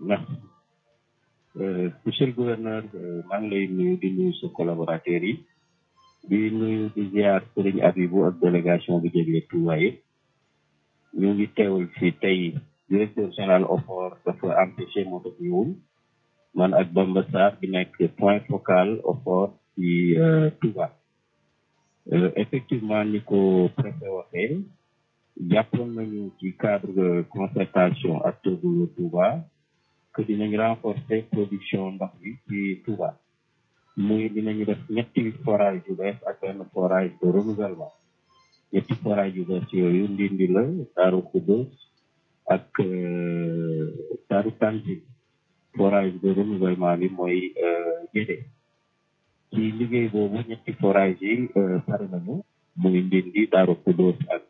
merci monsieur le gouverneur maa ngi lay nuyu di nuyu sa collaborateurs yi di nuyu di ziar Serigne Abibou ak délégation bi jógee Touba yëpp ñu ngi teewal fii tey directeur général OFOR dafa empêché moo tax ñëwul man ak Bamba Sarr bi nekk point focal OFOR ci Touba effectivement ni ko préfet waxee jàppoon nañu ci cadre de concertation ak tëggu Touba que dinañ renforcer production ndox bi ci Touba muy dinañu def ñetti forage yu bees ak benn forage de renouvellement ñetti forage yu bees yooyu ndindi la Daaru Xuddoos ak Daaru Tanti forage de renouvellement bi mooy Gédé ci liggéey boobu ñetti forage yi pare nañu muy ndindi Daaru Xuddoos ak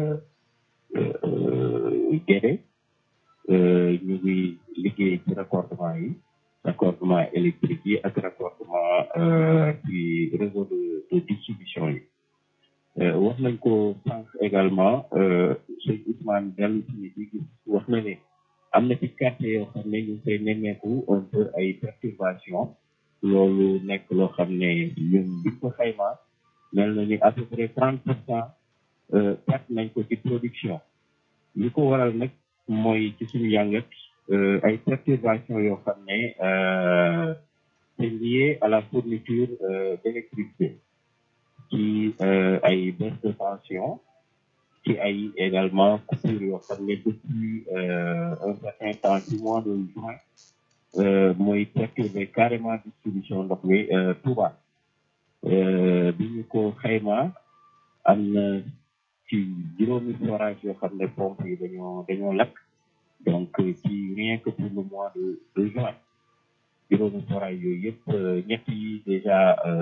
Gédé ñu ngi liggéey ci raccordement yi raccordement électrique yi ak raccordement ci réseau de de distribution yi wax nañ ko sànq également sëñ Ousmane dellu ci di gis wax na ne am na ci quartier yoo xam ne ñu ngi koy nemmeeku un peu ay perturbation loolu nekk loo xam ne ñun biñ ko xayma mel na ni à peu près trente pour cent perte nañ ko ci production li ko waral nag mooy ci suñu yàngat ay perturbation yoo xam ne c'est lié à la fourniture d'électricité ci ay baisse de tension ci ay également coupure yoo xam ne depuis un certain temps ci mois de juin mooy perturber carrément distribution ndox mi Touba bi ñu ko xayma am na ci juróomi forage yoo xam ne pompe yi dañoo dañoo lakk donc ci rien que pour le mois de de juin juróomi forage yooyu yëpp ñett yi déjà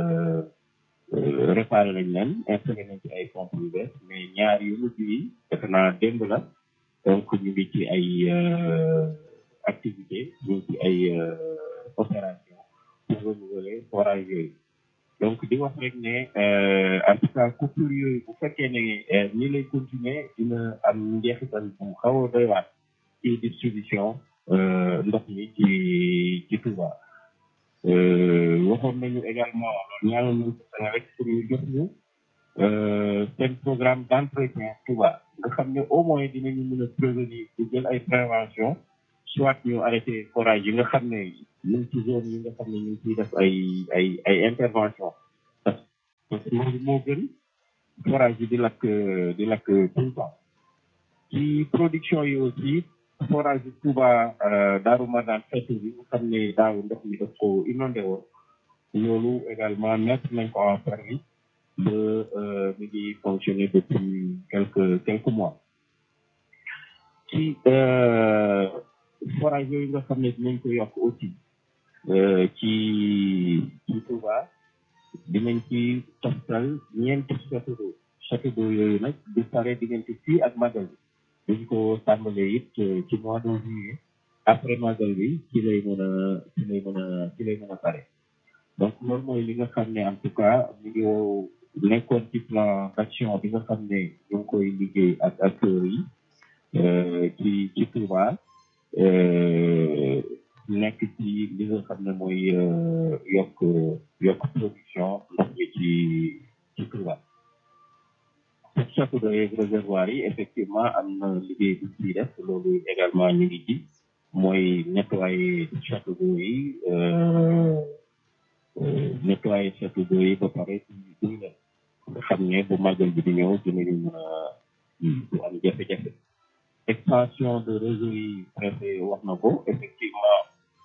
réparé nañ leen installé nañ ci ay pompes yu bees mais ñaar yu mujj yi defe naa démb la donc ñu ngi ci ay activité ñu ngi ci ay opération pour renouveler forage yooyu donc di wax rek ne en tout cas coupure yooyu bu fekkee ne ñi lay continuer dina am njeexital bu xaw a doy waat ci distribution ndox mi ci ci Touba waxoon nañu également ñaanoon nañu ko rek pour ñu jox ñu seen programme d'entretien Touba nga xam ne au moins dinañu mën a prévenir di jël ay prévention soit ñu arrêté forage yi nga xam ne ñu ngi ci zone yi nga xam ne ñu ngi ciy def ay ay ay intervention parce que loolu moo gën forage yi di lakk di lakk tout le temps ci production yi aussi forage bi Touba Daaru Marnaan xeetu bi nga xam ne daaw ndox mi daf ko inondé woon loolu également mettre nañ ko en service ba mi ngi fonctionner depuis quelques quelques mois ci forage yooyu nga xam ne dinañ ko yokk aussi ci ci Touba dinañ ci toftal ñeenti château d'eau château d'eau yooyu nag di pare diggante fii ak magal bi dañ ko tàmbalee it ci mois de juillet après magal bi ci lay mën a ci lay mën a ci lay mën a pare donc loolu mooy li nga xam ne en tout cas mi ngi wow nekkoon ci plan d'action bi nga xam ne ñu ngi koy liggéey ak acteurs yi ci ci Touba nekk ci li nga xam ne mooy yokk yokk production ndox mi ci ci Touba pour château d'eau yeeg réservoir yi effectivement am na liggéey bu ciy def loolu également ñu ngi ci mooy nettoyer château d'eau yi nettoyer château d'eau yi ba pare duñ leen nga xam ne bu màggal bi di ñëw dinañu mën a du am jafe-jafe extension de réseau yi préfet wax na ko effectivement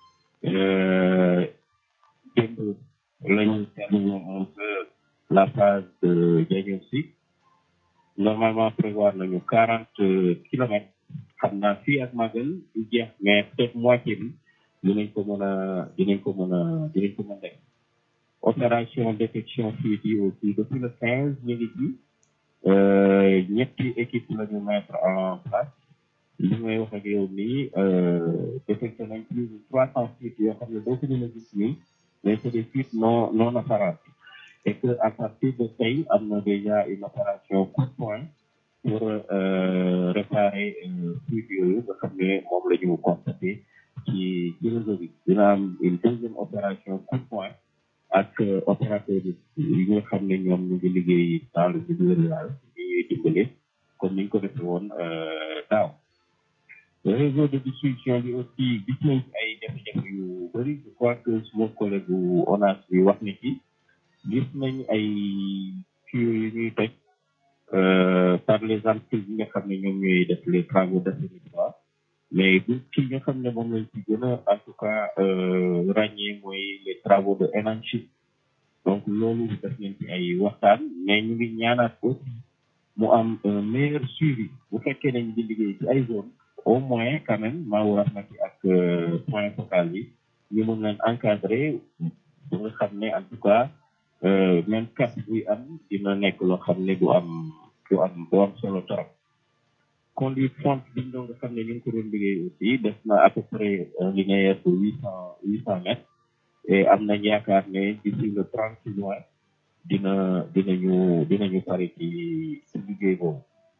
démb lañu terminé un peu la phase de diagnostic normalement prévoir nañu quarante kilomètres xam naa fii ak magal du jeex mais peut-être moitié bi dinañ ko mën a dinañ ko mën a dinañ ko mën def opération détection fuite yi aussi depuis le quinze ñu ngi ci ñetti équipe la ñu mettre en place li may wax ak yow nii détecté nañ plus de trois cent fuites yoo xam ne doo ko mën a gis nii mais c'est des fuites non non apparentes et que à partir de tey am na déjà une opération coup de poing pour réparer fuite yooyu nga xam ne moom la ñu constaté ci ci ci réseau bi dina am une deuxième opération coup de poing ak opérateur yi nga xam ne ñoom ñu ngi liggéey dans le milieu rural ñu ñuy dimbale comme ni ñu ko defee woon daaw réseau de distribution bi aussi gis nañ ci ay jafe-jafe yu bëri je crois que suma collègue bu ONAS bi wax na ci gis nañ ay tuyaux yu ñuy toj par les entreprises yi nga xam ne ñoom ñooy def les travaux d'assainissement mais bu ci nga xam ne moom lañ ci gën a en tout cas ràññee mooy les travaux de énanchement donc loolu def nañ ci ay waxtaan mais ñu ngi ñaanaat aussi mu am un meilleur suivi bu fekkee nañ di liggéey ci ay zone au moins quand même maa war na ci ak point focal bi ñu mën leen encadrer bu nga xam ne en tout cas même cap buy am dina nekk loo xam ne du am du am du am solo trop conduite font biñ doon nga xam ne ñu ngi ko doon liggéey aussi def na à peu près un linéaire de huit cent huit cent mètres et am nañ yaakaar ne d'ici le trente juin dina dinañu dinañu pare ci ci liggéey boobu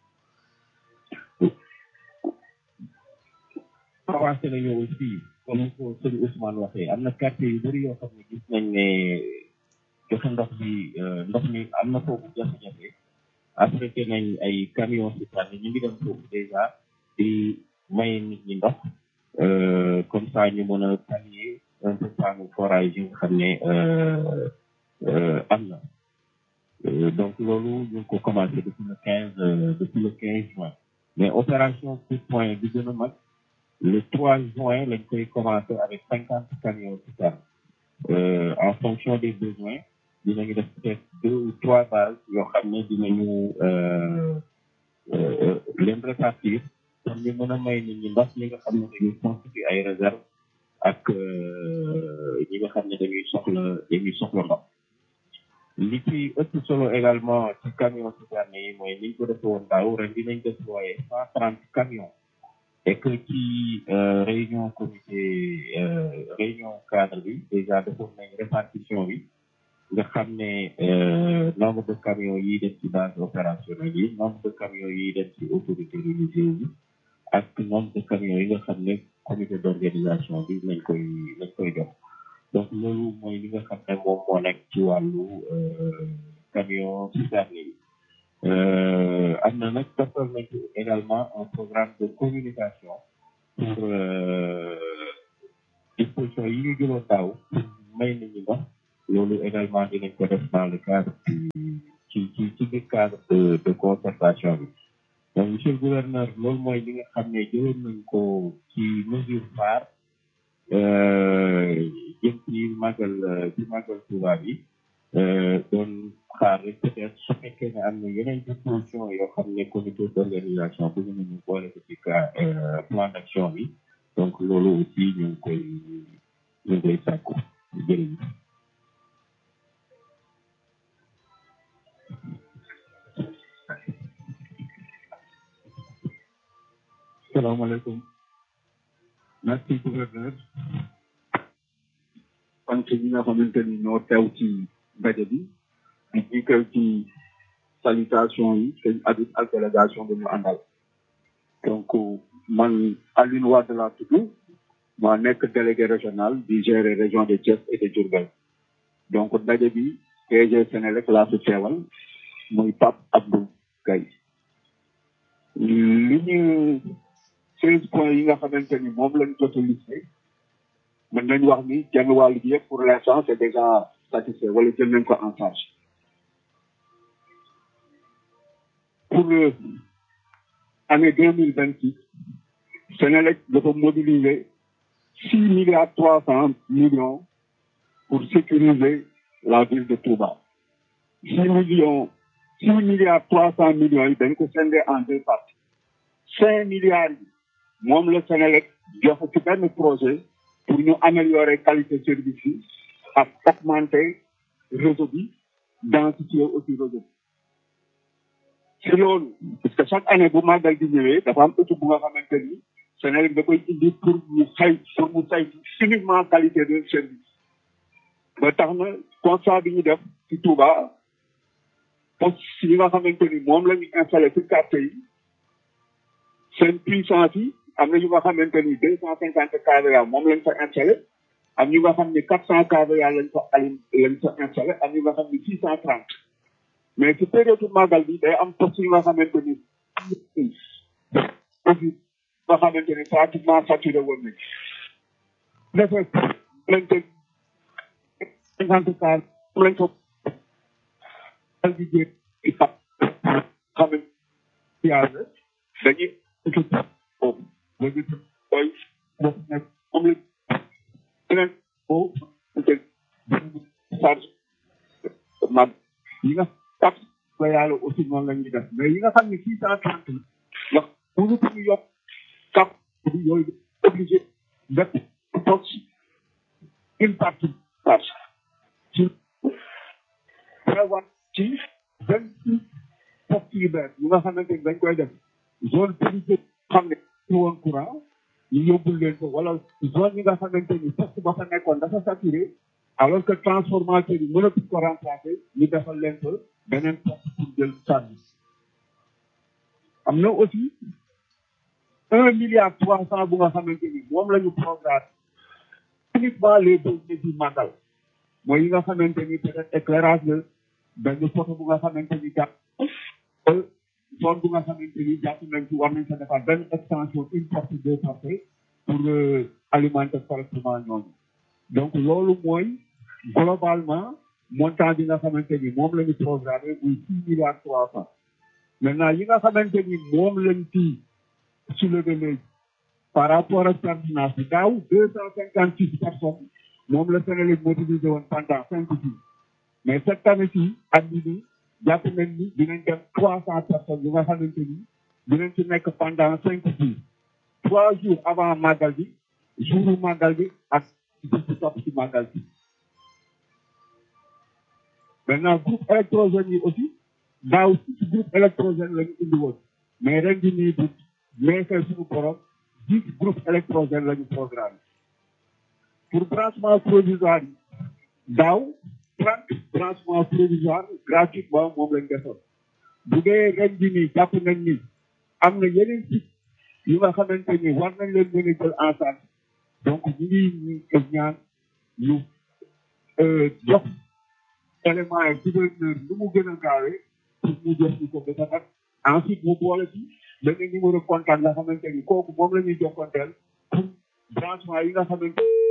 avancé nañu aussi comme ni ko sëñ Ousmane waxee am na quartier yu bëri yoo xam ne gis nañ ne joxe ndox bi ndox mi am na foofu jafe-jafe affrété nañ ay camion citerne ñu ngi dem foofu déjà di may nit ñi ndox comme ça ñu mën a pallier un peu panne forage yi nga xam ne am na donc loolu ñu ngi ko commencé depuis le quinze depuis le quinze juin mais opération coup de poing bi gën a mag le 3 juin lañ koy commencé avec cinquante camions citernes en fonction des besoins dinañu def peut-être deux ou trois bases yoo xam ne dinañu leen répartir pour ñu mën a may nit ñi ndox ñi nga xam ne dañuy constituer ay réserve ak ñi nga xam ne dañuy soxla dañuy soxla ndox li ci ëpp solo également ci camion citernes yi mooy niñ ko defee woon daaw ren dinañ déployer cent trente camions et que ci réunion comité réunion cadre bi déjà defoon nañ répartition bi nga xam ne nombre de camions yi dem ci base opérationnelle yi nombre de camions yi dem ci autorité religieuse bi ak nombre de camions yi nga xam ne comité d'organisation bi lañ koy lañ koy jox donc loolu mooy li nga xam ne moom moo nekk ci wàllu camion citerne yi am na nag defal nañ ci également un programme de communication pour disposition yi ñu jëloon daaw may nit ñi ndox loolu également dinañ ko def dans le cadre ci ci ci biir cadre de de concertation bi donc monsieur le gouverneur loolu mooy li nga xam ne jëloon nañ ko ci mesure phare jëm ci màggal ci màggal Touba bi doon xaar rek peut-être su fekkee ne am na yeneen disposition yoo xam ne comité d'organisation bëgg nañu boole ko ci plan d'action bi donc loolu aussi ñu ngi koy ñu ngi koy sàkku jërëjëf salaamaaleykum merci gouverneur sant ñi nga xamante ni ñoo teew ci ndaje bi di jiital ci salutation yi sëñ Habib ak délégation bi ñu àndal donc man Alioune Wade laa tudd maa nekk délégué régional di gérer région de Thiès et de Diourbel donc ndaje bi DG Sénélec laa fi teewal muy Pape Abdou Gaye li ñu seize points yi nga xamante ni moom lañ jot a listé mën nañu wax ni genn wàll bi yëpp pour l'instant c'est déjà satisfait wala jël nañ ko en charge pour année deux mille vingt six Sénélec dafa mobiliser six milliards trois cent millions pour sécuriser la ville de Touba six millions six milliards trois cent millions yi dañ ko scindé en deux parties cinq milliards yi moom la Sénélec joxe ci benn projet pour ñu améliorer qualité service yi ak augmenter réseau bi densifier aussi réseau bi ci loolu parce que chaque année bu màggal di ñëwee dafa am étude bu nga xamante ni Sénélec da koy indi pour mu xay pour mu say uniquement qualité de service ba tax na constat bi ñu def ci Touba poste yi nga xamante ni moom la ñu installé ci quartier yi seen puissance yi am na yu nga xamante ni deux cent cinquante kVA moom lañ fa installé am ñu nga xam ni quatre cent kVA lañ fa alim lañ fa installé am ñu nga xam ni six cent trente mais ci période màggal bi day am poste yu nga xamante ni aussi nga xamante ni pratiquement saturé woon nañ dafa lañ ko cinquante car lañ ko dal di jéeg ci pap xamante yàlla dañuy équipe boobu léegi koy def nekk moom la beneen boobu charge mag yi nga tax la yàlla aussi noonu la ñuy def mais yi nga xam ne six cent trente la ndax mënu ko ñu yokk cap bi yooyu obligé def toog une partie charge ci prévoir ci vingt six postes yu bees yi nga xamante ni dañ koy def zone privé xam ne ñu woon courant ñu yóbbul leen ko wala zone yi nga xamante ni poste ba fa nekkoon dafa saturé alors que transformateur yi mënatuñ ko remplacer ñu defal leen ko beneen poste pour jël service am na aussi un milliard trois cent bu nga xamante ni moom la ñu programme uniquement les besoins du màggal mooy yi nga xamante ni peut-être éclairage la benn photo bu nga xamante ni jàpp zone bu nga xamante ni jàpp nañ ci war nañ fa defar benn extension une porte deux portes pour alimenter correctement ñooñu donc loolu mooy globalement montant bi nga xamante ni moom la ñu programmé muy six milliards trois cent maintenant yi nga xamante ni moom lañ ci soulevé léegi par rapport ak pertinence bi daaw deux cent cinquante six personnes moom la Sénégal mobilisé woon pendant cinq jours mais cette année ci at bi nii jàpp nañ ni dinañ dem trois cent personnes yi nga xamante ni dinañ ci nekk pendant cinq jours trois jours avant màggal bi jouru màggal bi ak bis bi topp ci màggal bi maintenant groupe électrogène yi aussi daaw six groupe électrogène la ñu indi woon mais ren di nii bu neexee suñu borom dix groupe électrogène la ñu programme pour branchement provisoire yi daaw trente branchement provisoire gratuitement moom lañ defoon bu dee ren di nii jàpp nañ ni am na yeneen site yu nga xamante ni war nañ leen mën a jël en charge donc ñu ngi ñu ñaan ñu jox élément yi gouverneur lu mu gën a gaawee pour ñu jox ñu ko ba tax ensuite mu boole ci benn numéro contact nga xamante ni kooku moom la ñuy jokkoonteel pour branchement yi nga xamante